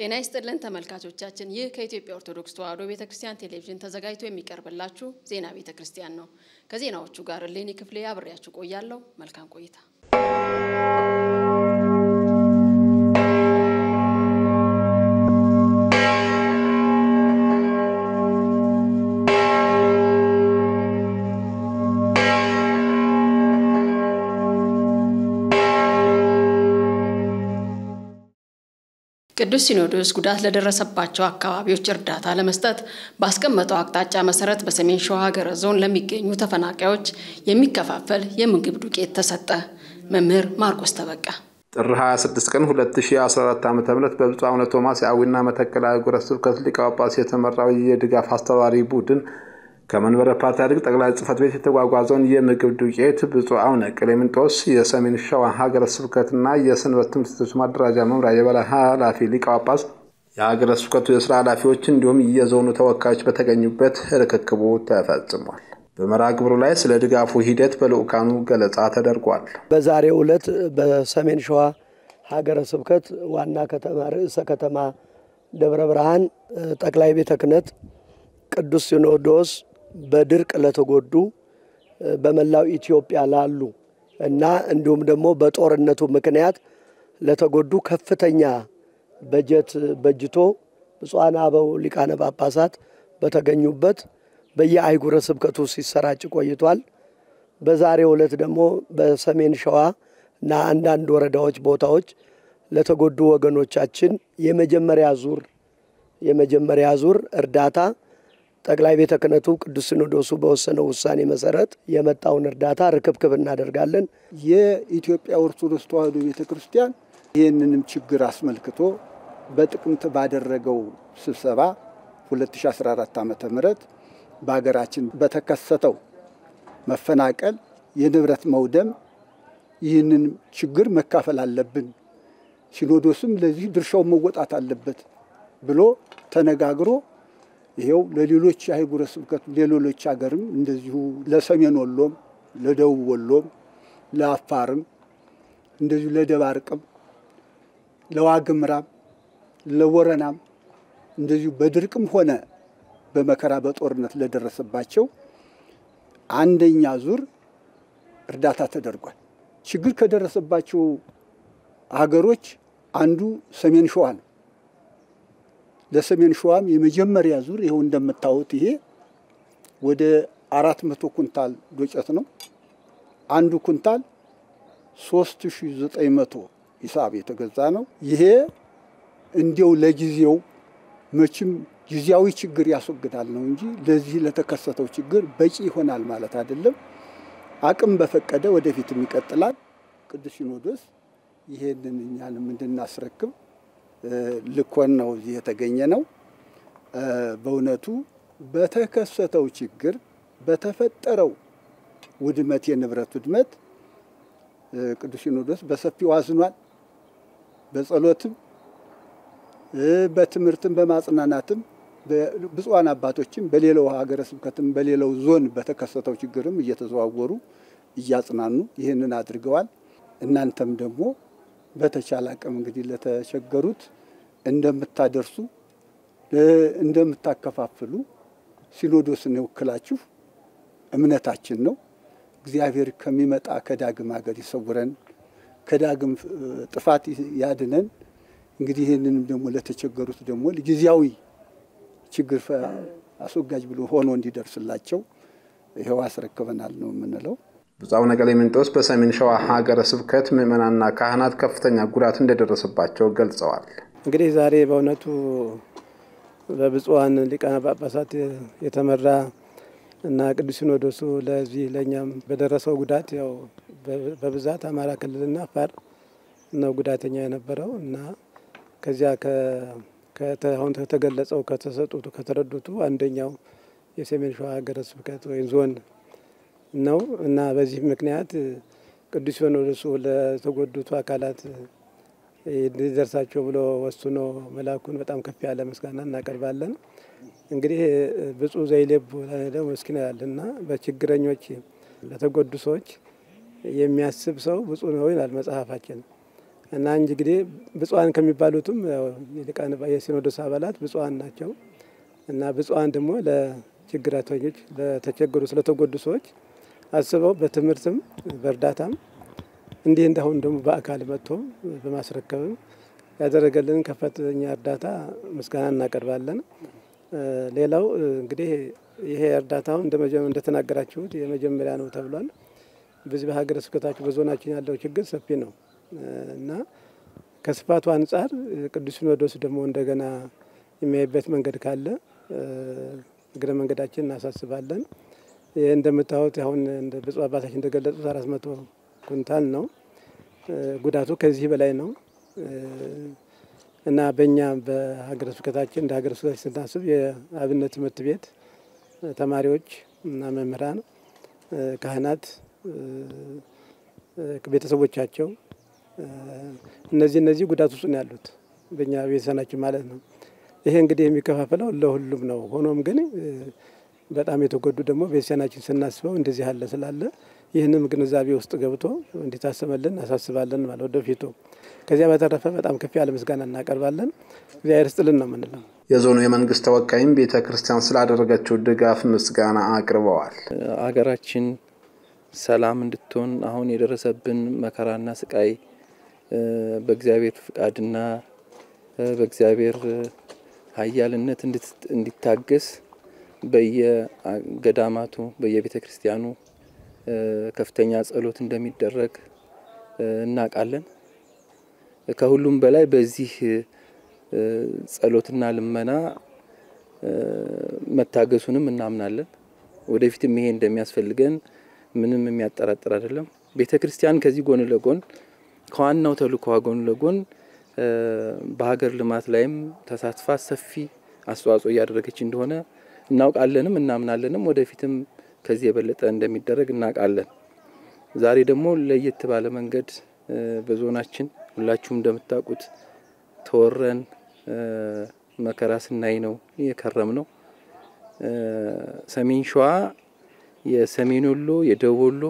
ጤና ይስጥልን ተመልካቾቻችን፣ ይህ ከኢትዮጵያ ኦርቶዶክስ ተዋሕዶ ቤተ ክርስቲያን ቴሌቪዥን ተዘጋጅቶ የሚቀርብላችሁ ዜና ቤተ ክርስቲያን ነው። ከዜናዎቹ ጋር እሌኒ ክፍሌ አብሬያችሁ ቆያለሁ። መልካም ቆይታ። ቅዱስ ሲኖዶስ ጉዳት ለደረሰባቸው አካባቢዎች እርዳታ ለመስጠት ባስቀመጠው አቅጣጫ መሰረት በሰሜን ሸዋ ሀገረ ዞን ለሚገኙ ተፈናቃዮች የሚከፋፈል የምግብ ዱቄት ተሰጠ። መምህር ማርቆስ ተበቃ ጥር 26 ቀን 2014 ዓ ም በብፁዕ አቡነ ቶማስ የአዊና መተከል አህጉረ ስብከት ሊቀ ጳጳስ የተመራው የድጋፍ አስተባባሪ ቡድን ከመንበረ ፓትርያርክ ጠቅላይ ጽሕፈት ቤት የተጓጓዘውን የምግብ ዱቄት ብፁዕ አቡነ ቀሌምንጦስ የሰሜን ሸዋ ሀገረ ስብከትና የሰንበት ትምህርት ቤቶች ማደራጃ መምሪያ የበላይ ኃላፊ ሊቀ ጳጳስ፣ የሀገረ ስብከቱ የስራ ኃላፊዎች እንዲሁም የዞኑ ተወካዮች በተገኙበት ርክክቡ ተፈጽሟል። በመርሃ ግብሩ ላይ ስለ ድጋፉ ሂደት በልዑካኑ ገለጻ ተደርጓል። በዛሬው ዕለት በሰሜን ሸዋ ሀገረ ስብከት ዋና ከተማ ርዕሰ ከተማ ደብረ ብርሃን ጠቅላይ ቤተ ክህነት ቅዱስ ሲኖዶስ በድርቅ ለተጎዱ በመላው ኢትዮጵያ ላሉ እና እንዲሁም ደግሞ በጦርነቱ ምክንያት ለተጎዱ ከፍተኛ በጀት በጅቶ ብፁዓን አበው ሊቃነ ጳጳሳት በተገኙበት በየአህጉረ ስብከቱ ሲሰራጭ ቆይቷል። በዛሬው ዕለት ደግሞ በሰሜን ሸዋ እና አንዳንድ ወረዳዎች ቦታዎች ለተጎዱ ወገኖቻችን የመጀመሪያ ዙር የመጀመሪያ ዙር እርዳታ ጠቅላይ ቤተ ክህነቱ ቅዱስ ሲኖዶሱ በወሰነው ውሳኔ መሰረት የመጣውን እርዳታ ርክብክብ እናደርጋለን። የኢትዮጵያ ኦርቶዶክስ ተዋሕዶ ቤተ ክርስቲያን ይህንንም ችግር አስመልክቶ በጥቅምት ባደረገው ስብሰባ 2014 ዓ ም በሀገራችን በተከሰተው መፈናቀል፣ የንብረት መውደም ይህንን ችግር መካፈል አለብን፣ ሲኖዶስም ለዚህ ድርሻውን መወጣት አለበት ብሎ ተነጋግሮ ይሄው ለሌሎች አህጉረ ስብከት ለሌሎች ሀገርም እንደዚሁ ለሰሜን ወሎም ለደቡብ ወሎም ለአፋርም እንደዚሁ ለደባርቅም ለዋግምራም ለወረናም እንደዚሁ በድርቅም ሆነ በመከራ በጦርነት ለደረሰባቸው አንደኛ ዙር እርዳታ ተደርጓል። ችግር ከደረሰባቸው ሀገሮች አንዱ ሰሜን ሸዋ ነው። ለሰሜን ሸዋም የመጀመሪያ ዙር ይኸው እንደምታዩት ይሄ ወደ አራት መቶ ኩንታል ዶጨት ነው። አንዱ ኩንታል ሶስት ሺ ዘጠኝ መቶ ሂሳብ የተገዛ ነው። ይሄ እንዲያው ለጊዜው መቼም ጊዜያዊ ችግር ያስወግዳል ነው እንጂ ለዚህ ለተከሰተው ችግር በቂ ይሆናል ማለት አይደለም። አቅም በፈቀደ ወደፊትም ይቀጥላል። ቅዱስ ሲኖዶስ ይሄንን እኛንም እንድናስረክብ ልኮን ነው እዚህ የተገኘ ነው። በእውነቱ በተከሰተው ችግር በተፈጠረው ውድመት የንብረት ውድመት ቅዱስ ሲኖዶስ በሰፊው አዝኗል። በጸሎትም በትምህርትም በማጽናናትም ብፁዓን አባቶችም በሌላው ሀገረ ስብከትም በሌላው ዞን በተከሰተው ችግርም እየተዘዋወሩ እያጽናኑ ይህንን አድርገዋል። እናንተም ደግሞ በተቻለ አቅም እንግዲህ ለተቸገሩት እንደምታደርሱ እንደምታከፋፍሉ ሲኖዶስን የወክላችሁ እምነታችን ነው። እግዚአብሔር ከሚመጣ ከዳግም ሀገር ይሰውረን፣ ከዳግም ጥፋት ያድነን። እንግዲህ ይህንንም ደግሞ ለተቸገሩት ደግሞ ጊዜያዊ ችግር አስወጋጅ ብሎ ሆኖ እንዲደርስላቸው ይኸው አስረክበናል ነው የምንለው። ብፁዕ አቡነ ቀሌምንጦስ በሰሜን ሸዋ ሀገረ ስብከት ምዕመናንና ካህናት ከፍተኛ ጉዳት እንደደረሰባቸው ገልጸዋል። እንግዲህ ዛሬ በእውነቱ በብፁዓን ሊቃነ ጳጳሳት የተመራ እና ቅዱስ ሲኖዶሱ ለዚህ ለእኛም በደረሰው ጉዳት ያው በብዛት አማራ ክልልና አፋር ነው ጉዳተኛ የነበረው እና ከዚያ አሁን ከተገለጸው ከተሰጡት ከተረዱቱ አንደኛው የሰሜን ሸዋ ሀገረ ስብከት ወይም ዞን ነው እና በዚህ ምክንያት ቅዱስ ሲኖዶሱ ለተጎዱቱ አካላት እንዲደርሳቸው ብሎ ወስኖ መላኩን በጣም ከፍ ያለ ምስጋና እናቀርባለን። እንግዲህ ብፁዕ ዘይሌቡ ደግሞ ምስኪን ያልና በችግረኞች ለተጎዱ ሰዎች የሚያስብ ሰው ብፁዕ ነው ይላል መጽሐፋችን እና እንጂ እንግዲህ ብፁዓን ከሚባሉትም የሊቃነ የሲኖዶስ አባላት ብፁዓን ናቸው እና ብፁዓን ደግሞ ለችግራተኞች ለተቸገሩ ስለተጎዱ ሰዎች አስበው በትምህርትም በእርዳታም እንዲህ እንዳሁን ደግሞ በአካል መጥቶ በማስረከብም ያደረገልን ከፍተኛ እርዳታ ምስጋና እናቀርባለን። ሌላው እንግዲህ ይሄ እርዳታው እንደተናገራችሁት የመጀመሪያ ነው ተብሏል። በዚህ በሀገረ ስብከታችሁ በዞናችን ያለው ችግር ሰፊ ነው እና ከስፋቱ አንጻር ቅዱስ ሲኖዶስ ደግሞ እንደገና የሚያይበት መንገድ ካለ እግረ መንገዳችን እናሳስባለን። ይህ እንደምታዩት አሁን ብፁዕ አባታችን እንደገለጹት አራት መቶ ኩንታል ነው። ጉዳቱ ከዚህ በላይ ነው እና በእኛ በሀገረ ስብከታችን እንደ ሀገረ ስብከታችን ስናስብ የአብነት ትምህርት ቤት ተማሪዎች እና መምህራን፣ ካህናት፣ ቤተሰቦቻቸው እነዚህ እነዚህ ጉዳት ውስጥ ነው ያሉት በእኛ ቤተሰናችን ማለት ነው። ይሄ እንግዲህ የሚከፋፈለው ለሁሉም ነው። ሆኖም ግን በጣም የተጎዱ ደግሞ ቤተሰናችን ስናስበው እንደዚህ ያለ ስላለ ይህንም ግንዛቤ ውስጥ ገብቶ እንዲታሰበልን እናሳስባለን ማለት ወደፊቱ። ከዚያ በተረፈ በጣም ከፍ ያለ ምስጋና እናቀርባለን። እግዚአብሔር ይስጥልን ነው የምንለው። የዞኑ የመንግስት ተወካይም ቤተ ክርስቲያን ስላደረገችው ድጋፍ ምስጋና አቅርበዋል። አገራችን ሰላም እንድትሆን አሁን የደረሰብን መከራና ስቃይ በእግዚአብሔር ፍቃድና በእግዚአብሔር ኃያልነት እንዲታገስ በየገዳማቱ በየቤተ ክርስቲያኑ ከፍተኛ ጸሎት እንደሚደረግ እናውቃለን። ከሁሉም በላይ በዚህ ጸሎትና ልመና መታገሱንም እናምናለን። ወደፊትም ይሄ እንደሚያስፈልገን ምንም የሚያጠራጥር አይደለም። ቤተ ክርስቲያን ከዚህ ጎን ለጎን ከዋናው ተልእኮዋ ጎን ለጎን በሀገር ልማት ላይም ተሳትፋ ሰፊ አስተዋጽኦ እያደረገች እንደሆነ እናውቃለንም እናምናለንም። ወደፊትም ከዚህ የበለጠ እንደሚደረግ እናውቃለን። ዛሬ ደግሞ ለየት ባለ መንገድ በዞናችን ሁላችሁም እንደምታውቁት ተወረን መከራ ስናይ ነው የከረም ነው። ሰሜን ሸዋ፣ የሰሜን ወሎ፣ የደቡብ ወሎ፣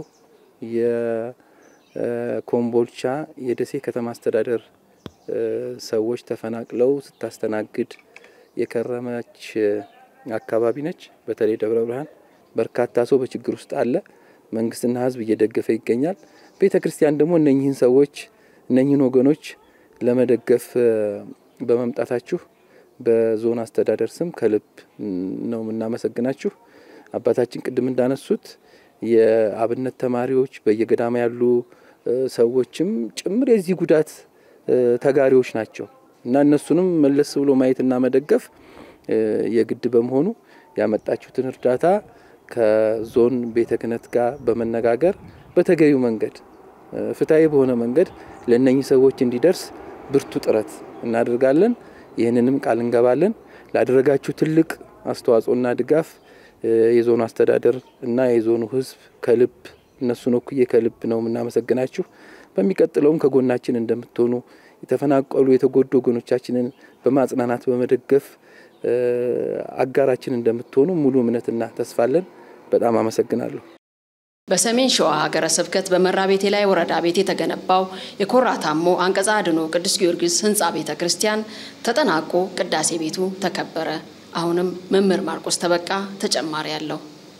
የኮምቦልቻ፣ የደሴ ከተማ አስተዳደር ሰዎች ተፈናቅለው ስታስተናግድ የከረመች አካባቢ ነች። በተለይ ደብረ ብርሃን በርካታ ሰው በችግር ውስጥ አለ። መንግስትና ሕዝብ እየደገፈ ይገኛል። ቤተ ክርስቲያን ደግሞ እነኚህን ሰዎች እነኚህን ወገኖች ለመደገፍ በመምጣታችሁ በዞን አስተዳደር ስም ከልብ ነው የምናመሰግናችሁ። አባታችን ቅድም እንዳነሱት የአብነት ተማሪዎች በየገዳማ ያሉ ሰዎችም ጭምር የዚህ ጉዳት ተጋሪዎች ናቸው እና እነሱንም መለስ ብሎ ማየትና መደገፍ የግድ በመሆኑ ያመጣችሁትን እርዳታ ከዞን ቤተ ክህነት ጋር በመነጋገር በተገቢው መንገድ ፍትሐዊ በሆነ መንገድ ለእነኚህ ሰዎች እንዲደርስ ብርቱ ጥረት እናደርጋለን። ይህንንም ቃል እንገባለን። ላደረጋችሁ ትልቅ አስተዋጽኦና ድጋፍ የዞኑ አስተዳደር እና የዞኑ ሕዝብ ከልብ እነሱን ወክዬ ከልብ ነው የምናመሰግናችሁ። በሚቀጥለውም ከጎናችን እንደምትሆኑ የተፈናቀሉ የተጎዱ ወገኖቻችንን በማጽናናት በመደገፍ አጋራችን እንደምትሆኑ ሙሉ እምነትና ተስፋለን። በጣም አመሰግናለሁ። በሰሜን ሸዋ ሀገረ ስብከት በመራ ቤቴ ላይ ወረዳ ቤት የተገነባው የኮራታሞ አንቀጸ አድኖ ቅዱስ ጊዮርጊስ ህንፃ ቤተ ክርስቲያን ተጠናቆ ቅዳሴ ቤቱ ተከበረ። አሁንም መምህር ማርቆስ ተበቃ ተጨማሪ አለው።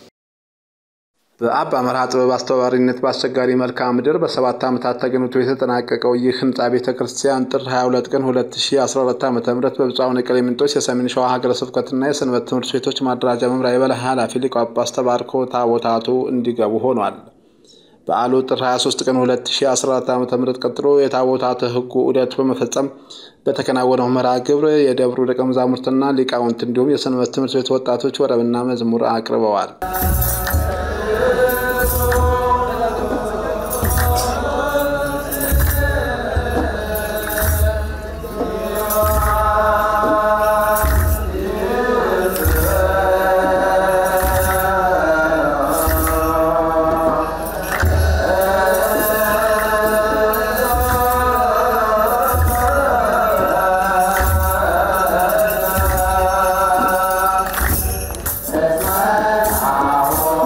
በአባ መርሃ ጥበብ አስተባባሪነት በአስቸጋሪ መልክዓ ምድር በሰባት ዓመታት ተገንብቶ የተጠናቀቀው ይህ ህንፃ ቤተ ክርስቲያን ጥር 22 ቀን 2014 ዓ ም በብፁዕ አቡነ ቀሌምንጦስ የሰሜን ሸዋ ሀገረ ስብከትና የሰንበት ትምህርት ቤቶች ማደራጃ መምሪያ የበላይ ኃላፊ ሊቀ ጳጳስ ተባርኮ ታቦታቱ እንዲገቡ ሆኗል። በዓሉ ጥር 23 ቀን 2014 ዓ ም ቀጥሎ የታቦታተ ህጉ ዑደት በመፈጸም በተከናወነው መርሃ ግብር የደብሩ ደቀ መዛሙርትና ሊቃውንት እንዲሁም የሰንበት ትምህርት ቤት ወጣቶች ወረብና መዝሙር አቅርበዋል። Oh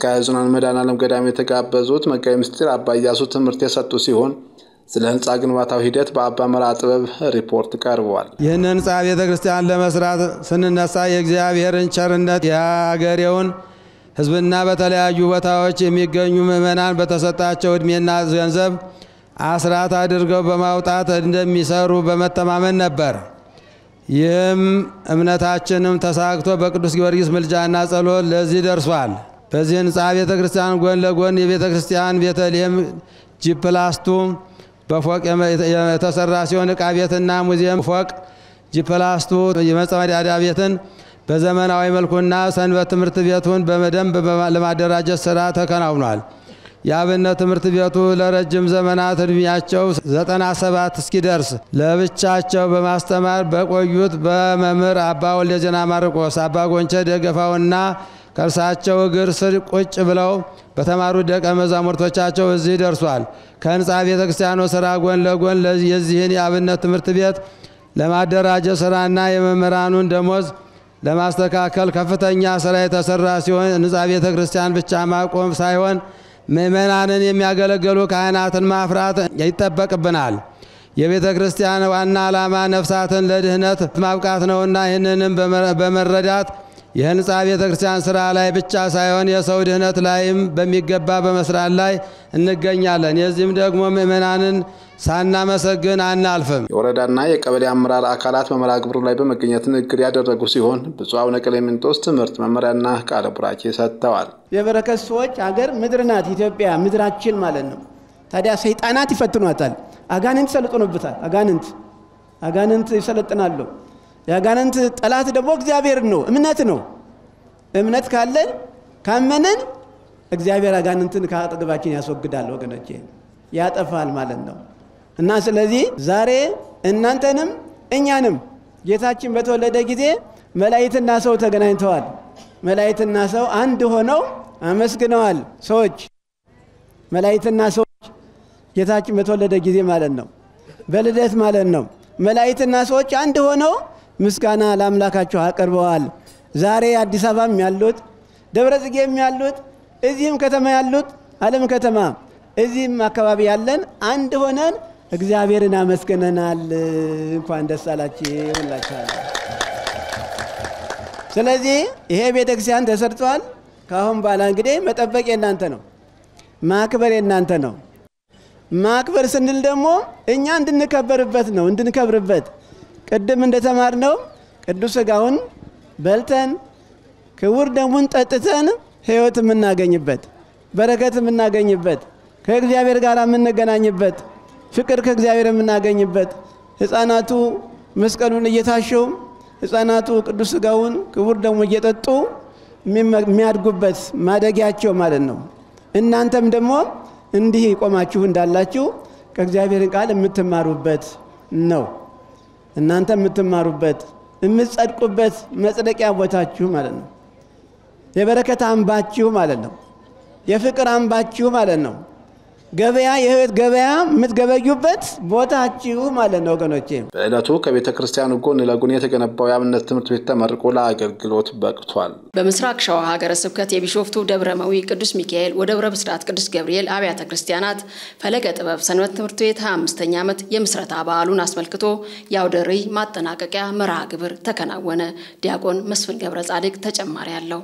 አቃቤ ዞን መድኃኔዓለም ገዳም የተጋበዙት መጋቤ ምስጢር አባ ኢያሱ ትምህርት የሰጡ ሲሆን ስለ ህንፃ ግንባታው ሂደት በአባ መርሐ ጥበብ ሪፖርት ቀርቧል። ይህን ህንፃ ቤተ ክርስቲያን ለመስራት ስንነሳ የእግዚአብሔርን ቸርነት የአገሬውን ህዝብና በተለያዩ ቦታዎች የሚገኙ ምዕመናን በተሰጣቸው ዕድሜና ገንዘብ አስራት አድርገው በማውጣት እንደሚሰሩ በመተማመን ነበር። ይህም እምነታችንም ተሳክቶ በቅዱስ ጊዮርጊስ ምልጃና ጸሎት ለዚህ ደርሷል። በዚህ ህንፃ ቤተ ክርስቲያን ጎን ለጎን የቤተ ክርስቲያን ቤተልሔም ጂፕላስቱ በፎቅ የተሰራ ሲሆን ዕቃ ቤትና ሙዚየም ፎቅ ጂፕላስቱ የመጸዳጃ ቤትን በዘመናዊ መልኩና ሰንበት ትምህርት ቤቱን በደንብ ለማደራጀት ስራ ተከናውኗል። የአብነት ትምህርት ቤቱ ለረጅም ዘመናት እድሜያቸው ዘጠና ሰባት እስኪደርስ ለብቻቸው በማስተማር በቆዩት በመምህር አባ ወልደ ዜና ማርቆስ፣ አባ ጎንቸ ደገፋውና ከእርሳቸው እግር ስር ቁጭ ብለው በተማሩ ደቀ መዛሙርቶቻቸው እዚህ ደርሷል። ከህንፃ ቤተ ክርስቲያኑ ስራ ጎን ለጎን የዚህን የአብነት ትምህርት ቤት ለማደራጀት ስራና የመምህራኑን ደሞዝ ለማስተካከል ከፍተኛ ስራ የተሰራ ሲሆን ህንፃ ቤተ ክርስቲያን ብቻ ማቆም ሳይሆን ምእመናንን የሚያገለግሉ ካህናትን ማፍራት ይጠበቅብናል። የቤተ ክርስቲያን ዋና ዓላማ ነፍሳትን ለድህነት ማብቃት ነውና ይህንንም በመረዳት የህንፃ ቤተ ክርስቲያን ስራ ላይ ብቻ ሳይሆን የሰው ድህነት ላይም በሚገባ በመስራት ላይ እንገኛለን። የዚህም ደግሞ ምእመናንን ሳናመሰግን አናልፍም። የወረዳና የቀበሌ አመራር አካላት በመርሃ ግብሩ ላይ በመገኘት ንግግር ያደረጉ ሲሆን ብፁዕ አቡነ ቀሌምንጦስ ትምህርት መመሪያና ቃለ ቡራኬ ሰጥተዋል። የበረከት ሰዎች አገር ምድር ናት ኢትዮጵያ፣ ምድራችን ማለት ነው። ታዲያ ሰይጣናት ይፈትኗታል። አጋንንት ይሰልጥኑበታል። አጋንንት አጋንንት ይሰለጥናሉ። የአጋንንት ጠላት ደግሞ እግዚአብሔር ነው፣ እምነት ነው። እምነት ካለን ካመንን እግዚአብሔር አጋንንትን ከአጠገባችን ያስወግዳል፣ ወገኖቼ ያጠፋል ማለት ነው። እና ስለዚህ ዛሬ እናንተንም እኛንም ጌታችን በተወለደ ጊዜ መላእክትና ሰው ተገናኝተዋል። መላእክትና ሰው አንድ ሆነው አመስግነዋል። ሰዎች መላእክትና ሰዎች ጌታችን በተወለደ ጊዜ ማለት ነው፣ በልደት ማለት ነው። መላእክትና ሰዎች አንድ ሆነው ምስጋና ለአምላካቸው አቅርበዋል። ዛሬ አዲስ አበባም ያሉት ደብረ ጽጌም ያሉት እዚህም ከተማ ያሉት ዓለም ከተማ እዚህም አካባቢ ያለን አንድ ሆነን እግዚአብሔርን አመስግነናል። እንኳን ደስ አላችሁ ሁላችኋል። ስለዚህ ይሄ ቤተ ክርስቲያን ተሰርቷል። ከአሁን በኋላ እንግዲህ መጠበቅ የእናንተ ነው፣ ማክበር የእናንተ ነው። ማክበር ስንል ደግሞ እኛ እንድንከበርበት ነው፣ እንድንከብርበት ቅድም እንደተማርነው ቅዱስ ሥጋውን በልተን ክቡር ደሙን ጠጥተን ሕይወት የምናገኝበት በረከት የምናገኝበት ከእግዚአብሔር ጋር የምንገናኝበት ፍቅር ከእግዚአብሔር የምናገኝበት ሕፃናቱ መስቀሉን እየታሸው ሕፃናቱ ቅዱስ ሥጋውን ክቡር ደሙ እየጠጡ የሚያድጉበት ማደጊያቸው ማለት ነው። እናንተም ደግሞ እንዲህ ቆማችሁ እንዳላችሁ ከእግዚአብሔርን ቃል የምትማሩበት ነው። እናንተ የምትማሩበት የምትጸድቁበት መጽደቂያ ቦታችሁ ማለት ነው። የበረከት አምባችሁ ማለት ነው። የፍቅር አምባችሁ ማለት ነው። ገበያ የህይወት ገበያ የምትገበዩበት ቦታችሁ ማለት ነው ወገኖቼ። በዕለቱ ከቤተ ክርስቲያኑ ጎን ለጎን የተገነባው የአብነት ትምህርት ቤት ተመርቆ ለአገልግሎት በቅቷል። በምስራቅ ሸዋ ሀገረ ስብከት የቢሾፍቱ ደብረ መዊ ቅዱስ ሚካኤል ወደብረ ብስራት ቅዱስ ገብርኤል አብያተ ክርስቲያናት ፈለገ ጥበብ ሰንበት ትምህርት ቤት 25ኛ ዓመት የምስረታ በዓሉን አስመልክቶ የአውደ ርዕይ ማጠናቀቂያ መርሃ ግብር ተከናወነ። ዲያቆን መስፍን ገብረ ጻድቅ ተጨማሪ አለው።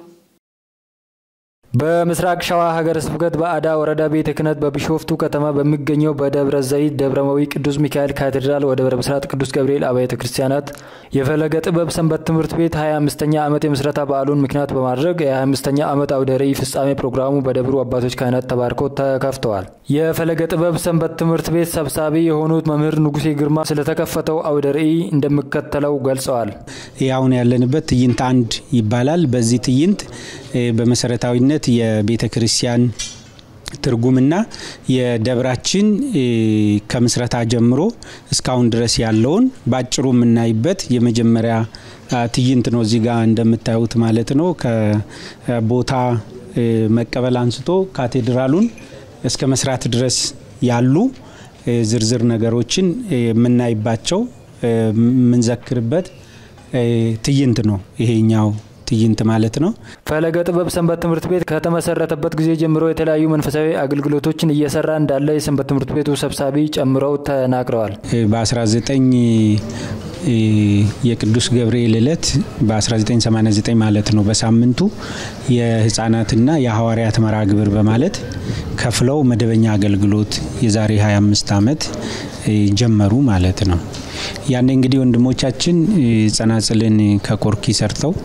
በምስራቅ ሸዋ ሀገረ ስብከት በአዳ ወረዳ ቤተ ክህነት በቢሾፍቱ ከተማ በሚገኘው በደብረ ዘይት ደብረመዊ ቅዱስ ሚካኤል ካቴድራል ወደብረ ብስራት ቅዱስ ገብርኤል አብያተ ክርስቲያናት የፈለገ ጥበብ ሰንበት ትምህርት ቤት 25ኛ ዓመት የምስረታ በዓሉን ምክንያት በማድረግ የ25ኛ ዓመት አውደ ርዕይ ፍጻሜ ፕሮግራሙ በደብሩ አባቶች ካህናት ተባርኮ ተከፍተዋል። የፈለገ ጥበብ ሰንበት ትምህርት ቤት ሰብሳቢ የሆኑት መምህር ንጉሴ ግርማ ስለተከፈተው አውደ ርዕይ እንደሚከተለው ገልጸዋል። አሁን ያለንበት ትዕይንት አንድ ይባላል። በዚህ ትዕይንት በመሰረታዊነት የቤተ ክርስቲያን ትርጉምና የደብራችን ከምስረታ ጀምሮ እስካሁን ድረስ ያለውን በአጭሩ የምናይበት የመጀመሪያ ትዕይንት ነው። እዚህ ጋር እንደምታዩት ማለት ነው። ከቦታ መቀበል አንስቶ ካቴድራሉን እስከ መስራት ድረስ ያሉ ዝርዝር ነገሮችን የምናይባቸው የምንዘክርበት ትዕይንት ነው ይሄኛው ትዕይንት ማለት ነው። ፈለገ ጥበብ ሰንበት ትምህርት ቤት ከተመሰረተበት ጊዜ ጀምሮ የተለያዩ መንፈሳዊ አገልግሎቶችን እየሰራ እንዳለ የሰንበት ትምህርት ቤቱ ሰብሳቢ ጨምረው ተናግረዋል። በ19 የቅዱስ ገብርኤል ዕለት በ1989 ማለት ነው በሳምንቱ የህፃናትና የሐዋርያት መርሃ ግብር በማለት ከፍለው መደበኛ አገልግሎት የዛሬ 25 ዓመት ጀመሩ ማለት ነው። ያኔ እንግዲህ ወንድሞቻችን ጸናጽልን ከቆርኪ ሰርተው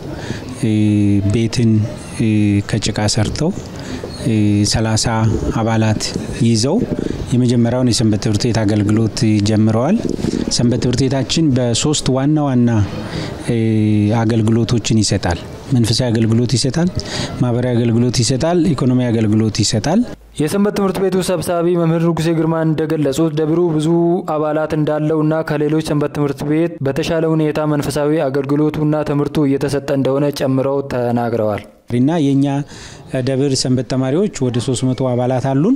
ቤትን ከጭቃ ሰርተው ሰላሳ አባላት ይዘው የመጀመሪያውን የሰንበት ትምህርት ቤት አገልግሎት ጀምረዋል። ሰንበት ትምህርት ቤታችን በሶስት ዋና ዋና አገልግሎቶችን ይሰጣል። መንፈሳዊ አገልግሎት ይሰጣል፣ ማህበራዊ አገልግሎት ይሰጣል፣ ኢኮኖሚ አገልግሎት ይሰጣል። የሰንበት ትምህርት ቤቱ ሰብሳቢ መምህር ንጉሴ ግርማ እንደገለጹት ደብሩ ብዙ አባላት እንዳለውና ከሌሎች ሰንበት ትምህርት ቤት በተሻለ ሁኔታ መንፈሳዊ አገልግሎቱና ትምህርቱ እየተሰጠ እንደሆነ ጨምረው ተናግረዋል። እና የእኛ ደብር ሰንበት ተማሪዎች ወደ 300 አባላት አሉን።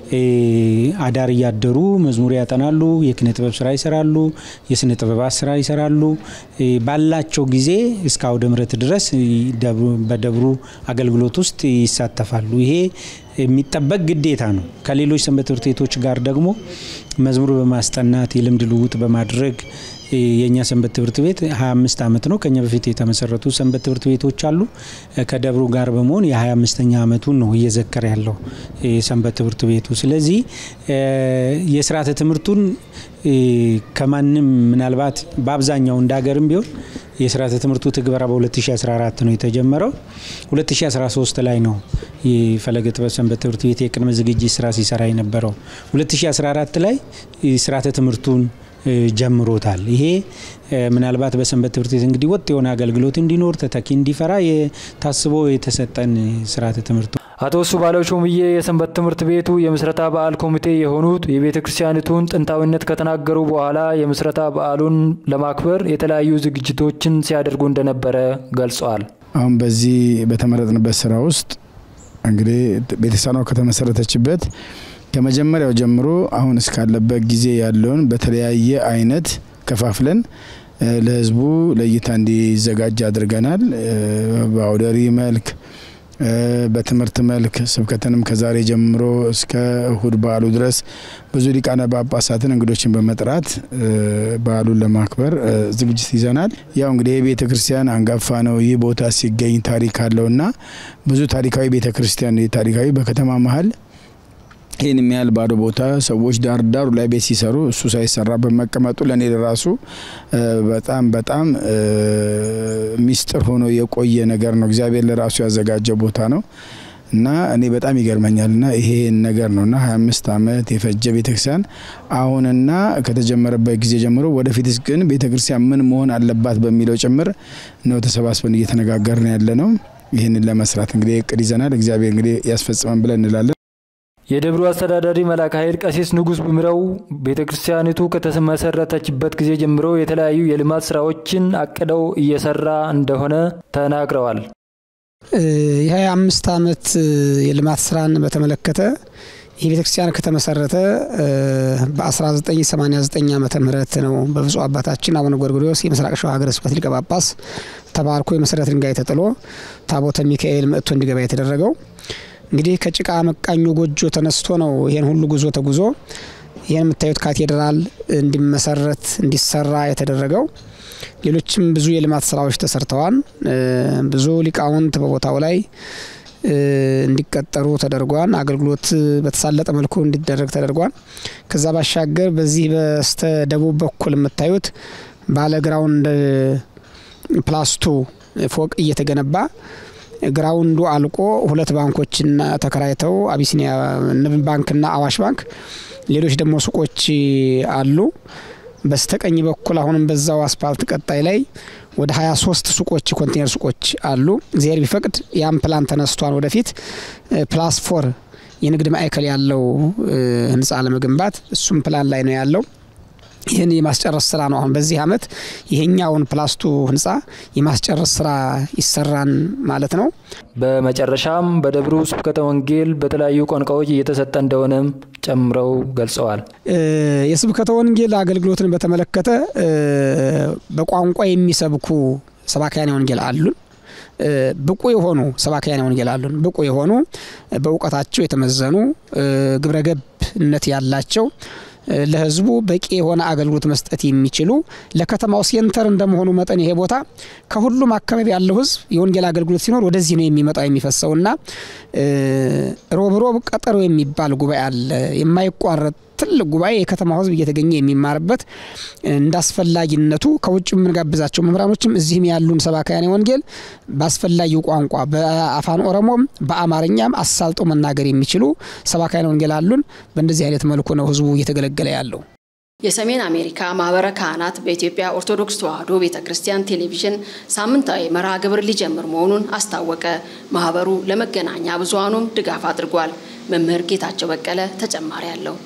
አዳር እያደሩ መዝሙር ያጠናሉ፣ የኪነ ጥበብ ስራ ይሰራሉ፣ የስነ ጥበባት ስራ ይሰራሉ። ባላቸው ጊዜ እስከ አውደ ምሕረት ድረስ በደብሩ አገልግሎት ውስጥ ይሳተፋሉ። ይሄ የሚጠበቅ ግዴታ ነው። ከሌሎች ሰንበት ትምህርት ቤቶች ጋር ደግሞ መዝሙር በማስጠናት የልምድ ልውውጥ በማድረግ የእኛ ሰንበት ትምህርት ቤት 25 ዓመት ነው። ከኛ በፊት የተመሰረቱ ሰንበት ትምህርት ቤቶች አሉ። ከደብሩ ጋር በመሆን የ25ኛ ዓመቱን ነው እየዘከረ ያለው ሰንበት ትምህርት ቤቱ። ስለዚህ የስርዓተ ትምህርቱን ከማንም ምናልባት በአብዛኛው እንደ ሀገርም ቢሆን የስርዓተ ትምህርቱ ትግበራ በ2014 ነው የተጀመረው። 2013 ላይ ነው የፈለገ ጥበብ ሰንበት ትምህርት ቤት የቅድመ ዝግጅት ስራ ሲሰራ የነበረው። 2014 ላይ ስርዓተ ትምህርቱን ጀምሮታል። ይሄ ምናልባት በሰንበት ትምህርት ቤት እንግዲህ ወጥ የሆነ አገልግሎት እንዲኖር ተተኪ እንዲፈራ ታስቦ የተሰጠን ስርዓተ ትምህርቱ አቶ እሱ ባለው ሾምዬ የሰንበት ትምህርት ቤቱ የምስረታ በዓል ኮሚቴ የሆኑት የቤተ ክርስቲያኒቱን ጥንታዊነት ከተናገሩ በኋላ የምስረታ በዓሉን ለማክበር የተለያዩ ዝግጅቶችን ሲያደርጉ እንደነበረ ገልጸዋል። አሁን በዚህ በተመረጥንበት ስራ ውስጥ እንግዲህ ቤተክርስቲያኗ ከተመሰረተችበት ከመጀመሪያው ጀምሮ አሁን እስካለበት ጊዜ ያለውን በተለያየ አይነት ከፋፍለን ለህዝቡ ለእይታ እንዲዘጋጅ አድርገናል። በአውደሪ መልክ በትምህርት መልክ ስብከትንም ከዛሬ ጀምሮ እስከ እሁድ በዓሉ ድረስ ብዙ ሊቃነ ጳጳሳትን እንግዶችን በመጥራት በዓሉን ለማክበር ዝግጅት ይዘናል። ያው እንግዲህ የቤተ ክርስቲያን አንጋፋ ነው። ይህ ቦታ ሲገኝ ታሪክ አለውና ብዙ ታሪካዊ ቤተ ክርስቲያን ታሪካዊ በከተማ መሀል ይህን የሚያህል ባዶ ቦታ ሰዎች ዳር ዳሩ ላይ ቤት ሲሰሩ እሱ ሳይሰራ በመቀመጡ ለእኔ ለራሱ በጣም በጣም ሚስጥር ሆኖ የቆየ ነገር ነው። እግዚአብሔር ለራሱ ያዘጋጀ ቦታ ነው እና እኔ በጣም ይገርመኛል እና ይሄን ነገር ነው እና 25 ዓመት የፈጀ ቤተክርስቲያን አሁንና ከተጀመረበት ጊዜ ጀምሮ ወደፊትስ ግን ቤተክርስቲያን ምን መሆን አለባት በሚለው ጭምር ነው ተሰባስበን እየተነጋገርን ያለ ነው። ይህንን ለመስራት እንግዲህ እቅድ ይዘናል። እግዚአብሔር እንግዲህ ያስፈጽመን ብለን እንላለን። የደብሩ አስተዳዳሪ መልአከ ኃይል ቀሲስ ንጉስ ብምረው ቤተ ክርስቲያኒቱ ከተመሰረተችበት ጊዜ ጀምሮ የተለያዩ የልማት ስራዎችን አቅደው እየሰራ እንደሆነ ተናግረዋል። የሀያ አምስት ዓመት የልማት ስራን በተመለከተ ይህ ቤተ ክርስቲያን ከተመሰረተ በ1989 ዓመተ ምህረት ነው በብፁዕ አባታችን አቡነ ጎርጎርዮስ የምስራቅ ሸዋ ሀገረ ስብከት ሊቀ ጳጳስ ተባርኮ የመሰረት ድንጋይ ተጥሎ ታቦተ ሚካኤል መጥቶ እንዲገባ የተደረገው። እንግዲህ ከጭቃ መቃኞ ጎጆ ተነስቶ ነው ይሄን ሁሉ ጉዞ ተጉዞ ይህን የምታዩት ካቴድራል እንዲመሰረት እንዲሰራ የተደረገው። ሌሎችም ብዙ የልማት ስራዎች ተሰርተዋል። ብዙ ሊቃውንት በቦታው ላይ እንዲቀጠሩ ተደርጓል። አገልግሎት በተሳለጠ መልኩ እንዲደረግ ተደርጓል። ከዛ ባሻገር በዚህ በስተ ደቡብ በኩል የምታዩት ባለ ግራውንድ ፕላስቱ ፎቅ እየተገነባ ግራውንዱ አልቆ ሁለት ባንኮችና ተከራይተው አቢሲኒያ ንብ ባንክና አዋሽ ባንክ፣ ሌሎች ደግሞ ሱቆች አሉ። በስተቀኝ በኩል አሁንም በዛው አስፓልት ቀጣይ ላይ ወደ 23 ሱቆች ኮንቴነር ሱቆች አሉ። እግዚአብሔር ቢፈቅድ ያም ፕላን ተነስቷል። ወደፊት ፕላስ ፎር የንግድ ማዕከል ያለው ህንፃ ለመገንባት እሱም ፕላን ላይ ነው ያለው። ይህን የማስጨረስ ስራ ነው። አሁን በዚህ አመት ይሄኛውን ፕላስቱ ህንፃ የማስጨረስ ስራ ይሰራን ማለት ነው። በመጨረሻም በደብሩ ስብከተ ወንጌል በተለያዩ ቋንቋዎች እየተሰጠ እንደሆነም ጨምረው ገልጸዋል። የስብከተ ወንጌል አገልግሎትን በተመለከተ በቋንቋ የሚሰብኩ ሰባክያን ወንጌል አሉን። ብቁ የሆኑ ሰባክያነ ወንጌል አሉን። ብቁ የሆኑ በእውቀታቸው የተመዘኑ ግብረ ገብነት ያላቸው ለህዝቡ በቂ የሆነ አገልግሎት መስጠት የሚችሉ ለከተማው ሴንተር እንደመሆኑ መጠን ይሄ ቦታ ከሁሉም አካባቢ ያለው ህዝብ የወንጌል አገልግሎት ሲኖር ወደዚህ ነው የሚመጣው የሚፈሰውና ሮብ ሮብ ቀጠሮ የሚባል ጉባኤ አለ የማይቋረጥ ትልቅ ጉባኤ የከተማው ህዝብ እየተገኘ የሚማርበት እንደ አስፈላጊነቱ ከውጭ የምንጋብዛቸው መምህራኖችም እዚህም ያሉን ሰባካያን ወንጌል በአስፈላጊው ቋንቋ በአፋን ኦሮሞም በአማርኛም አሳልጦ መናገር የሚችሉ ሰባካያን ወንጌል አሉን። በእንደዚህ አይነት መልኩ ነው ህዝቡ እየተገለገለ ያለው። የሰሜን አሜሪካ ማህበረ ካህናት በኢትዮጵያ ኦርቶዶክስ ተዋሕዶ ቤተ ክርስቲያን ቴሌቪዥን ሳምንታዊ መርሃ ግብር ሊጀምር መሆኑን አስታወቀ። ማህበሩ ለመገናኛ ብዙሃኑም ድጋፍ አድርጓል። መምህር ጌታቸው በቀለ ተጨማሪ አለው።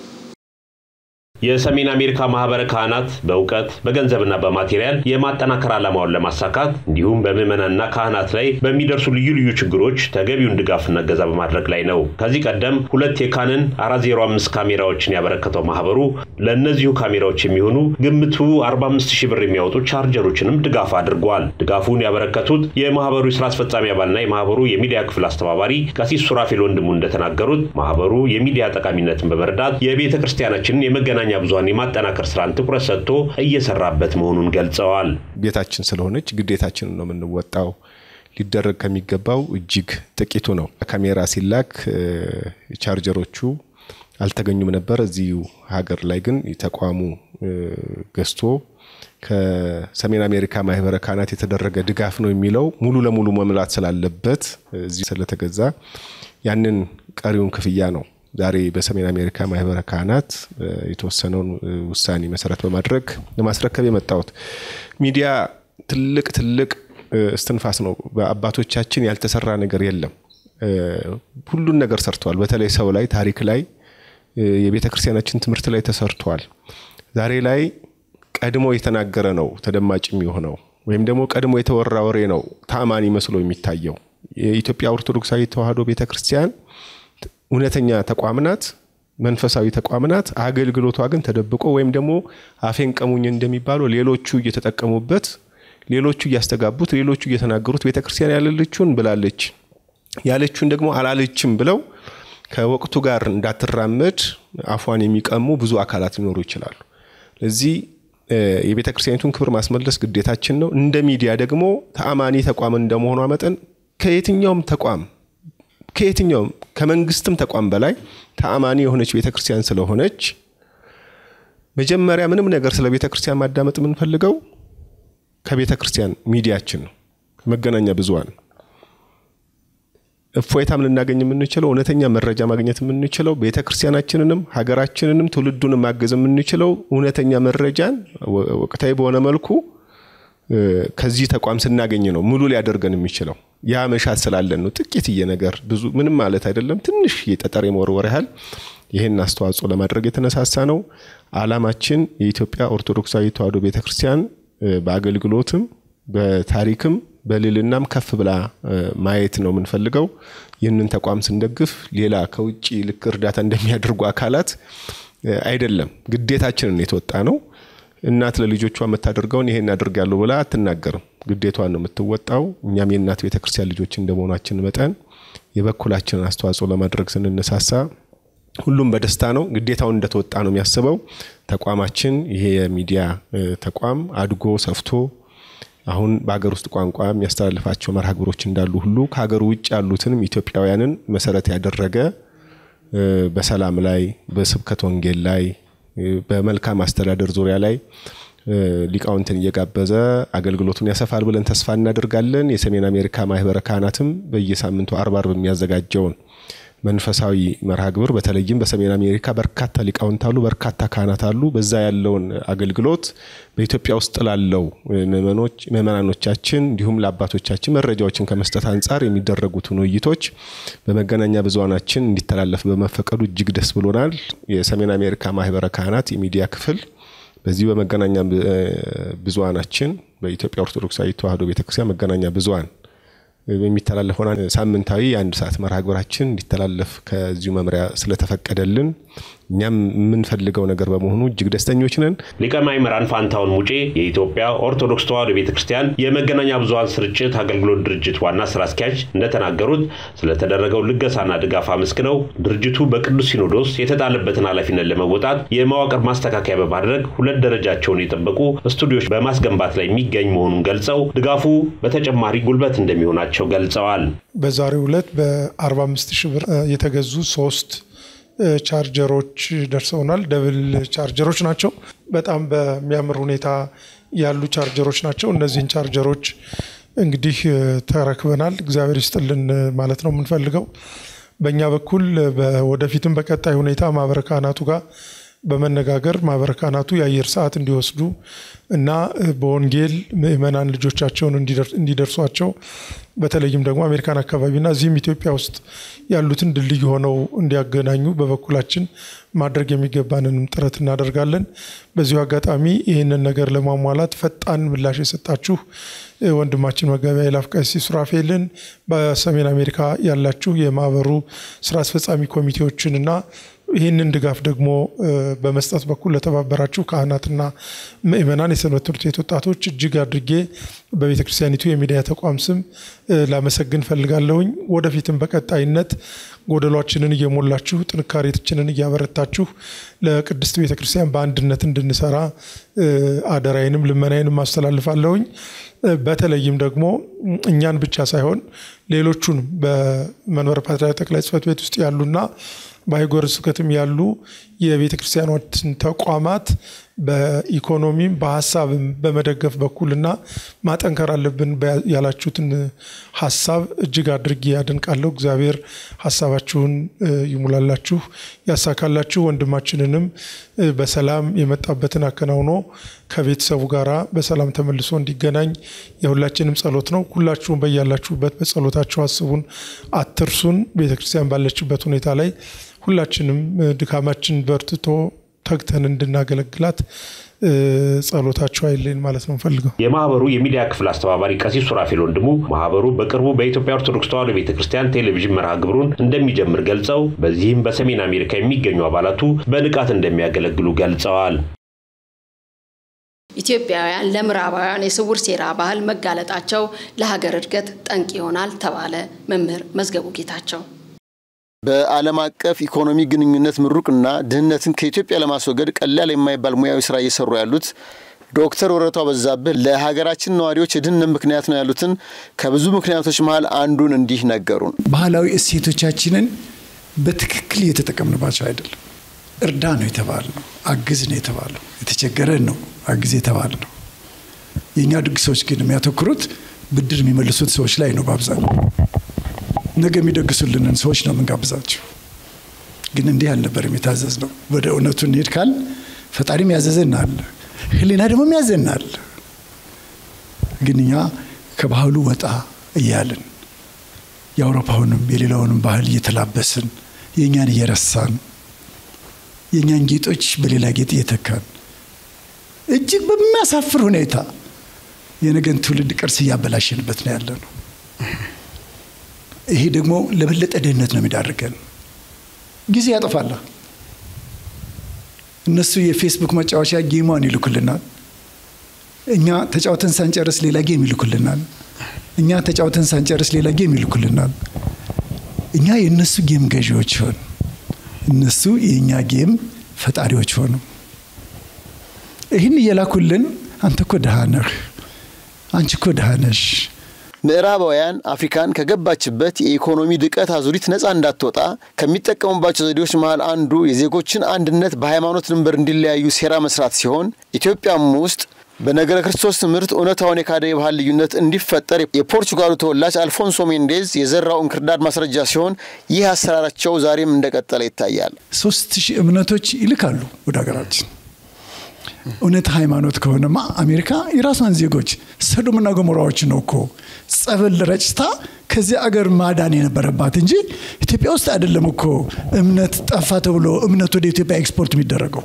የሰሜን አሜሪካ ማህበረ ካህናት በእውቀት በገንዘብና በማቴሪያል የማጠናከር ዓላማውን ለማሳካት እንዲሁም በምዕመናንና ካህናት ላይ በሚደርሱ ልዩ ልዩ ችግሮች ተገቢውን ድጋፍና እገዛ በማድረግ ላይ ነው። ከዚህ ቀደም ሁለት የካንን 405 ካሜራዎችን ያበረከተው ማህበሩ ለእነዚሁ ካሜራዎች የሚሆኑ ግምቱ 45 ሺህ ብር የሚያወጡ ቻርጀሮችንም ድጋፍ አድርጓል። ድጋፉን ያበረከቱት የማህበሩ የስራ አስፈጻሚ አባልና የማህበሩ የሚዲያ ክፍል አስተባባሪ ቀሲስ ሱራፌል ወንድሙ እንደተናገሩት ማህበሩ የሚዲያ ጠቃሚነትን በመረዳት የቤተ ክርስቲያናችንን የመገናኛ መገናኛ ብዙሃን የማጠናከር ስራን ትኩረት ሰጥቶ እየሰራበት መሆኑን ገልጸዋል። ቤታችን ስለሆነች ግዴታችንን ነው የምንወጣው። ሊደረግ ከሚገባው እጅግ ጥቂቱ ነው። ካሜራ ሲላክ ቻርጀሮቹ አልተገኙም ነበር። እዚሁ ሀገር ላይ ግን ተቋሙ ገዝቶ ከሰሜን አሜሪካ ማህበረ ካህናት የተደረገ ድጋፍ ነው የሚለው ሙሉ ለሙሉ መምላት ስላለበት እዚህ ስለተገዛ ያንን ቀሪውን ክፍያ ነው ዛሬ በሰሜን አሜሪካ ማህበረ ካህናት የተወሰነውን ውሳኔ መሰረት በማድረግ ለማስረከብ የመጣሁት ሚዲያ ትልቅ ትልቅ እስትንፋስ ነው። በአባቶቻችን ያልተሰራ ነገር የለም። ሁሉን ነገር ሰርተዋል። በተለይ ሰው ላይ፣ ታሪክ ላይ፣ የቤተ ክርስቲያናችን ትምህርት ላይ ተሰርቷል። ዛሬ ላይ ቀድሞ የተናገረ ነው ተደማጭ የሚሆነው ወይም ደግሞ ቀድሞ የተወራ ወሬ ነው ታማኒ መስሎ የሚታየው። የኢትዮጵያ ኦርቶዶክሳዊ ተዋሕዶ ቤተ ክርስቲያን እውነተኛ ተቋም ናት፣ መንፈሳዊ ተቋም ናት። አገልግሎቷ ግን ተደብቆ ወይም ደግሞ አፌን ቀሙኝ እንደሚባለው ሌሎቹ እየተጠቀሙበት፣ ሌሎቹ እያስተጋቡት፣ ሌሎቹ እየተናገሩት ቤተ ክርስቲያን ያለለችውን ብላለች ያለችውን ደግሞ አላለችም ብለው ከወቅቱ ጋር እንዳትራመድ አፏን የሚቀሙ ብዙ አካላት ሊኖሩ ይችላሉ። ለዚህ የቤተ ክርስቲያኒቱን ክብር ማስመለስ ግዴታችን ነው። እንደ ሚዲያ ደግሞ ተአማኒ ተቋም እንደመሆኗ መጠን ከየትኛውም ተቋም ከየትኛውም ከመንግስትም ተቋም በላይ ተአማኒ የሆነች ቤተ ክርስቲያን ስለሆነች መጀመሪያ ምንም ነገር ስለ ቤተ ክርስቲያን ማዳመጥ የምንፈልገው ከቤተ ክርስቲያን ሚዲያችን ነው፣ መገናኛ ብዙሃን እፎይታም ልናገኝ የምንችለው እውነተኛ መረጃ ማግኘት የምንችለው ቤተ ክርስቲያናችንንም ሀገራችንንም ትውልዱንም ማገዝ የምንችለው እውነተኛ መረጃን ወቅታዊ በሆነ መልኩ ከዚህ ተቋም ስናገኝ ነው ሙሉ ሊያደርገን የሚችለው። ያ መሻት ስላለን ነው። ጥቂትዬ ነገር ብዙ ምንም ማለት አይደለም። ትንሽ የጠጠር የመወርወር ያህል ይህን አስተዋጽኦ ለማድረግ የተነሳሳ ነው። አላማችን የኢትዮጵያ ኦርቶዶክሳዊ ተዋሕዶ ቤተክርስቲያን በአገልግሎትም በታሪክም በልልናም ከፍ ብላ ማየት ነው የምንፈልገው። ይህንን ተቋም ስንደግፍ ሌላ ከውጭ ልክ እርዳታ እንደሚያደርጉ አካላት አይደለም፣ ግዴታችንን የተወጣ ነው። እናት ለልጆቿ የምታደርገውን ይሄን አድርጋለሁ ብላ አትናገርም። ግዴቷን ነው የምትወጣው። እኛም የእናት ቤተክርስቲያን ልጆች እንደመሆናችን መጠን የበኩላችንን አስተዋጽኦ ለማድረግ ስንነሳሳ ሁሉም በደስታ ነው፣ ግዴታውን እንደተወጣ ነው የሚያስበው። ተቋማችን ይሄ የሚዲያ ተቋም አድጎ ሰፍቶ አሁን በሀገር ውስጥ ቋንቋ የሚያስተላልፋቸው መርሃ ግብሮች እንዳሉ ሁሉ ከሀገር ውጭ ያሉትንም ኢትዮጵያውያንን መሰረት ያደረገ በሰላም ላይ፣ በስብከት ወንጌል ላይ፣ በመልካም አስተዳደር ዙሪያ ላይ ሊቃውንትን እየጋበዘ አገልግሎቱን ያሰፋል ብለን ተስፋ እናደርጋለን። የሰሜን አሜሪካ ማህበረ ካህናትም በየሳምንቱ አርብ አርብ የሚያዘጋጀውን መንፈሳዊ መርሃ ግብር በተለይም በሰሜን አሜሪካ በርካታ ሊቃውንት አሉ፣ በርካታ ካህናት አሉ። በዛ ያለውን አገልግሎት በኢትዮጵያ ውስጥ ላለው ምዕመናኖቻችን እንዲሁም ለአባቶቻችን መረጃዎችን ከመስጠት አንጻር የሚደረጉትን ውይይቶች በመገናኛ ብዙሃናችን እንዲተላለፍ በመፈቀዱ እጅግ ደስ ብሎናል። የሰሜን አሜሪካ ማህበረ ካህናት የሚዲያ ክፍል በዚህ በመገናኛ ብዙሃናችን በኢትዮጵያ ኦርቶዶክሳዊ ተዋሕዶ ቤተክርስቲያን መገናኛ ብዙሃን የሚተላለፈውን ሳምንታዊ የአንድ ሰዓት መርሃ ግብራችን እንዲተላለፍ ከዚሁ መምሪያ ስለተፈቀደልን እኛም የምንፈልገው ነገር በመሆኑ እጅግ ደስተኞች ነን። ሊቀ ማእምራን ፋንታውን ሙጬ የኢትዮጵያ ኦርቶዶክስ ተዋሕዶ ቤተ ክርስቲያን የመገናኛ ብዙኃን ስርጭት አገልግሎት ድርጅት ዋና ስራ አስኪያጅ እንደተናገሩት ስለተደረገው ልገሳና ድጋፍ አመስግነው ድርጅቱ በቅዱስ ሲኖዶስ የተጣለበትን ኃላፊነት ለመወጣት የመዋቅር ማስተካከያ በማድረግ ሁለት ደረጃቸውን የጠበቁ ስቱዲዮች በማስገንባት ላይ የሚገኝ መሆኑን ገልጸው ድጋፉ በተጨማሪ ጉልበት እንደሚሆናቸው ገልጸዋል። በዛሬው ዕለት በ45 ሺህ ብር የተገዙ ሶስት ቻርጀሮች ደርሰውናል። ደብል ቻርጀሮች ናቸው። በጣም በሚያምር ሁኔታ ያሉ ቻርጀሮች ናቸው። እነዚህን ቻርጀሮች እንግዲህ ተረክበናል። እግዚአብሔር ይስጥልን ማለት ነው የምንፈልገው። በእኛ በኩል ወደፊትም በቀጣይ ሁኔታ ማህበረ ካህናቱ ጋር በመነጋገር ማህበረ ካህናቱ የአየር ሰዓት እንዲወስዱ እና በወንጌል ምእመናን ልጆቻቸውን እንዲደርሷቸው በተለይም ደግሞ አሜሪካን አካባቢና እዚህም ኢትዮጵያ ውስጥ ያሉትን ድልድይ ሆነው እንዲያገናኙ በበኩላችን ማድረግ የሚገባንንም ጥረት እናደርጋለን። በዚሁ አጋጣሚ ይህንን ነገር ለማሟላት ፈጣን ምላሽ የሰጣችሁ ወንድማችን መጋቢ ኃይላፍ ቀሲስ ሱራፌልን በሰሜን አሜሪካ ያላችሁ የማህበሩ ስራ አስፈጻሚ ኮሚቴዎችን እና ይህንን ድጋፍ ደግሞ በመስጠት በኩል ለተባበራችሁ ካህናትና ምእመናን፣ የሰንበት ትምህርት ቤት ወጣቶች እጅግ አድርጌ በቤተ ክርስቲያኒቱ የሚዲያ ተቋም ስም ላመሰግን ፈልጋለሁኝ። ወደፊትም በቀጣይነት ጎደሏችንን እየሞላችሁ ጥንካሬችንን እያበረታችሁ ለቅድስት ቤተ ክርስቲያን በአንድነት እንድንሰራ አደራዬንም ልመናዬንም አስተላልፋለሁኝ። በተለይም ደግሞ እኛን ብቻ ሳይሆን ሌሎቹንም በመንበረ ፓትርያርክ ጠቅላይ ጽሕፈት ቤት ውስጥ ያሉና በአህጉረ ስብከትም ያሉ የቤተ ክርስቲያኖችን ተቋማት በኢኮኖሚም በሀሳብም በመደገፍ በኩልና ማጠንከር አለብን ያላችሁትን ሀሳብ እጅግ አድርጌ ያደንቃለሁ። እግዚአብሔር ሀሳባችሁን ይሙላላችሁ፣ ያሳካላችሁ። ወንድማችንንም በሰላም የመጣበትን አከናውኖ ከቤተሰቡ ጋራ በሰላም ተመልሶ እንዲገናኝ የሁላችንም ጸሎት ነው። ሁላችሁም በያላችሁበት በጸሎታችሁ አስቡን፣ አትርሱን። ቤተክርስቲያን ባለችበት ሁኔታ ላይ ሁላችንም ድካማችን በርትቶ ተግተን እንድናገለግላት ጸሎታቸው አይለይን ማለት ነው ፈልገው። የማህበሩ የሚዲያ ክፍል አስተባባሪ ቀሲስ ሱራፌል ወንድሙ ማህበሩ በቅርቡ በኢትዮጵያ ኦርቶዶክስ ተዋሕዶ ቤተ ክርስቲያን ቴሌቪዥን መርሃ ግብሩን እንደሚጀምር ገልጸው በዚህም በሰሜን አሜሪካ የሚገኙ አባላቱ በንቃት እንደሚያገለግሉ ገልጸዋል። ኢትዮጵያውያን ለምዕራባውያን የስውር ሴራ ባህል መጋለጣቸው ለሀገር እድገት ጠንቅ ይሆናል ተባለ። መምህር መዝገቡ ጌታቸው በዓለም አቀፍ ኢኮኖሚ ግንኙነት ምሩቅና ድህነትን ከኢትዮጵያ ለማስወገድ ቀላል የማይባል ሙያዊ ስራ እየሰሩ ያሉት ዶክተር ወረቷ በዛብህ ለሀገራችን ነዋሪዎች የድህነት ምክንያት ነው ያሉትን ከብዙ ምክንያቶች መሀል አንዱን እንዲህ ነገሩን። ባህላዊ እሴቶቻችንን በትክክል እየተጠቀምንባቸው አይደለም። እርዳ ነው የተባልነው፣ አግዝ ነው የተባለው፣ የተቸገረን ነው አግዝ የተባል ነው። የእኛ ድግሶች ግን የሚያተኩሩት ብድር የሚመልሱት ሰዎች ላይ ነው በአብዛኛው ነገ የሚደግሱልንን ሰዎች ነው የምንጋብዛቸው። ግን እንዲህ አልነበርም የታዘዝ ነው። ወደ እውነቱ እንሄድ ካል ፈጣሪም ያዘዘናል፣ ሕሊና ደግሞ ያዘናል። ግን እኛ ከባህሉ ወጣ እያልን የአውሮፓውንም የሌላውንም ባህል እየተላበስን የእኛን እየረሳን የእኛን ጌጦች በሌላ ጌጥ እየተካን እጅግ በሚያሳፍር ሁኔታ የነገን ትውልድ ቅርስ እያበላሸንበት ነው ያለ ነው። ይሄ ደግሞ ለበለጠ ድህነት ነው የሚዳርገን። ጊዜ ያጠፋላ። እነሱ የፌስቡክ መጫወቻ ጌሟን ይልኩልናል። እኛ ተጫውተን ሳንጨርስ ሌላ ጌም ይልኩልናል። እኛ ተጫውተን ሳንጨርስ ሌላ ጌም ይልኩልናል። እኛ የእነሱ ጌም ገዢዎች ሆን፣ እነሱ የእኛ ጌም ፈጣሪዎች ሆኑ። ይህን እየላኩልን አንተ እኮ ድሃ ነህ፣ አንቺ እኮ ድሃ ነሽ ምዕራባውያን አፍሪካን ከገባችበት የኢኮኖሚ ድቀት አዙሪት ነፃ እንዳትወጣ ከሚጠቀሙባቸው ዘዴዎች መሃል አንዱ የዜጎችን አንድነት በሃይማኖት ድንበር እንዲለያዩ ሴራ መስራት ሲሆን ኢትዮጵያም ውስጥ በነገረ ክርስቶስ ትምህርት እውነታውን የካደ የባህል ልዩነት እንዲፈጠር የፖርቹጋሉ ተወላጅ አልፎንሶ ሜንዴዝ የዘራው እንክርዳድ ማስረጃ ሲሆን ይህ አሰራራቸው ዛሬም እንደቀጠለ ይታያል። ሶስት ሺህ እምነቶች ይልካሉ ወደ ሀገራችን። እውነት ሃይማኖት ከሆነማ አሜሪካ የራሷን ዜጎች ሰዶምና ገሞራዎች ነው እኮ ጸበል ረጭታ ከዚህ አገር ማዳን የነበረባት እንጂ ኢትዮጵያ ውስጥ አይደለም እኮ እምነት ጠፋ ተብሎ እምነት ወደ ኢትዮጵያ ኤክስፖርት የሚደረገው።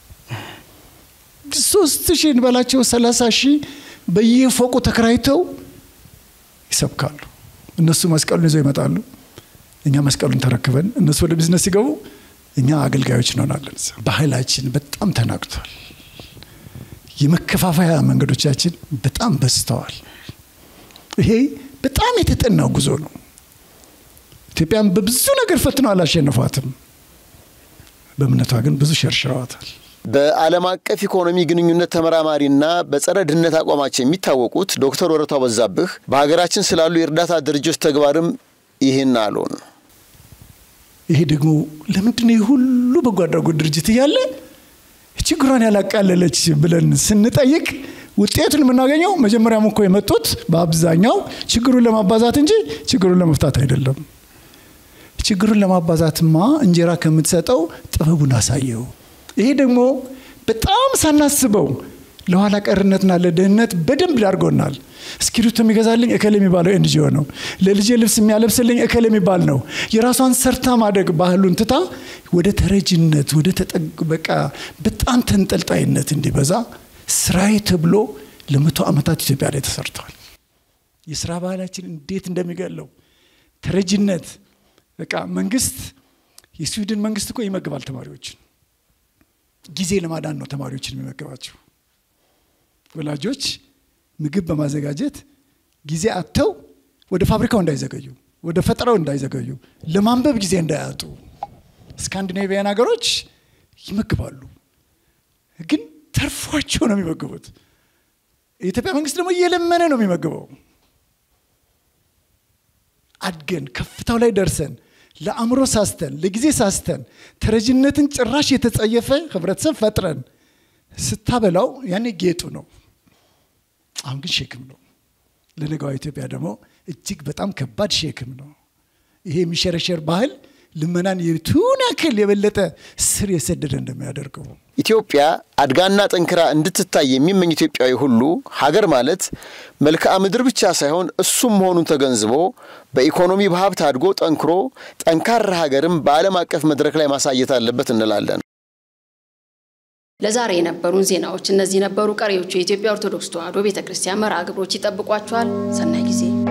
ሶስት ሺህ እንበላቸው ሰላሳ ሺህ በየፎቁ ተከራይተው ይሰብካሉ። እነሱ መስቀሉን ይዘው ይመጣሉ። እኛ መስቀሉን ተረክበን እነሱ ወደ ቢዝነስ ሲገቡ እኛ አገልጋዮች እንሆናለን። ባህላችን በጣም ተናግቷል። የመከፋፈያ መንገዶቻችን በጣም በዝተዋል። ይሄ በጣም የተጠናው ጉዞ ነው። ኢትዮጵያን በብዙ ነገር ፈትነው አላሸነፏትም። በእምነቷ ግን ብዙ ሸርሽረዋታል። በዓለም አቀፍ ኢኮኖሚ ግንኙነት ተመራማሪና በጸረ ድህነት አቋማቸው የሚታወቁት ዶክተር ወረቷ በዛብህ በሀገራችን ስላሉ የእርዳታ ድርጅቶች ተግባርም ይህን አሉን። ይሄ ደግሞ ለምንድን ነው ሁሉ በጎ አድራጎት ድርጅት እያለ ችግሯን ያላቃለለች ብለን ስንጠይቅ ውጤቱን የምናገኘው መጀመሪያም እኮ የመጡት በአብዛኛው ችግሩን ለማባዛት እንጂ ችግሩን ለመፍታት አይደለም። ችግሩን ለማባዛትማ እንጀራ ከምትሰጠው ጥበቡን አሳየው። ይሄ ደግሞ በጣም ሳናስበው ለኋላ ቀርነትና ለድህነት በደንብ ዳርጎናል። እስክሪብቶ የሚገዛልኝ እከል የሚባለው ኤንጂኦ ነው። ለልጄ ልብስ የሚያለብስልኝ እከል የሚባል ነው። የራሷን ሰርታ ማደግ ባህሉን ትታ ወደ ተረጅነት፣ ወደ ተጠበቃ በጣም ተንጠልጣይነት እንዲበዛ ስራዬ ተብሎ ለመቶ ዓመታት ኢትዮጵያ ላይ ተሰርተዋል። የስራ ባህላችን እንዴት እንደሚገለው ተረጅነት በቃ መንግስት የስዊድን መንግስት እኮ ይመግባል ተማሪዎችን። ጊዜ ለማዳን ነው ተማሪዎችን የሚመግባቸው። ወላጆች ምግብ በማዘጋጀት ጊዜ አጥተው ወደ ፋብሪካው እንዳይዘገዩ፣ ወደ ፈጠራው እንዳይዘገዩ፣ ለማንበብ ጊዜ እንዳያጡ ስካንዲኔቪያን ሀገሮች ይመግባሉ። ግን ተርፏቸው ነው የሚመግቡት። የኢትዮጵያ መንግስት ደግሞ እየለመነ ነው የሚመግበው። አድገን ከፍታው ላይ ደርሰን ለአእምሮ ሳስተን ለጊዜ ሳስተን ተረጅነትን ጭራሽ የተጸየፈ ህብረተሰብ ፈጥረን ስታበላው ያኔ ጌጡ ነው። አሁን ግን ሼክም ነው። ለነገዋ ኢትዮጵያ ደግሞ እጅግ በጣም ከባድ ሼክም ነው። ይሄ የሚሸረሸር ባህል ልመናን የቱን ያክል የበለጠ ስር የሰደደ እንደሚያደርገው ኢትዮጵያ አድጋና ጠንክራ እንድትታይ የሚመኝ ኢትዮጵያዊ ሁሉ ሀገር ማለት መልክዓ ምድር ብቻ ሳይሆን እሱም መሆኑን ተገንዝቦ በኢኮኖሚ በሀብት አድጎ ጠንክሮ ጠንካራ ሀገርም በዓለም አቀፍ መድረክ ላይ ማሳየት አለበት እንላለን። ለዛሬ የነበሩን ዜናዎች እነዚህ ነበሩ። ቀሪዎቹ የኢትዮጵያ ኦርቶዶክስ ተዋሕዶ ቤተ ክርስቲያን መርሃ ግብሮች ይጠብቋችኋል። ሰናይ ጊዜ